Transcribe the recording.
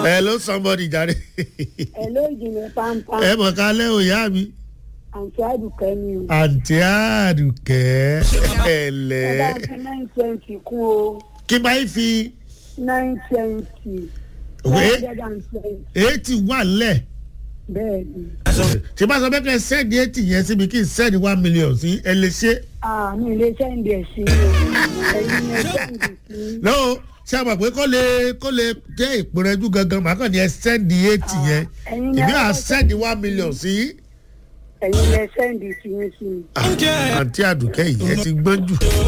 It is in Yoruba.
hello somebody jàre. Hello ìjìnlẹ̀ pampa. ẹ mọ̀ ká lẹ́ òyà mi. Àǹtí Àdùkẹ́ ni o. àǹtí àdùkẹ́ Ẹ bá ẹ̀lẹ́. fi nine twenty kún o. kí bá yín fi nine twenty. Wé. nine hundred and twenty. eighty wà lẹ̀. Bẹ́ẹ̀ni. tí bá sọ pé kẹ́ ẹ sẹ́ẹ̀dì eighty yẹn síbi kí n sẹ́ẹ̀dì one million sí ẹ lè ṣe. Àmì ilé sẹ́ǹdì ẹ̀ sí o. Ẹ̀yin ni ẹ sẹ́ǹdì sí. lọ́wọ́ ṣé a mọ̀ pé kó lè kó lè jẹ́ ìpínrẹ́jú gangan màá kàn ní ẹ sẹ́ẹ̀dì eighty yẹn ẹ̀yin ni ìbí à ẹ sẹ́ẹ̀dì one million sí. ẹ̀yin ni ẹ sẹ́ǹdì sí mi sí mi. àǹtí àdùkẹ́ yìí ẹ ti gbọ́n jù.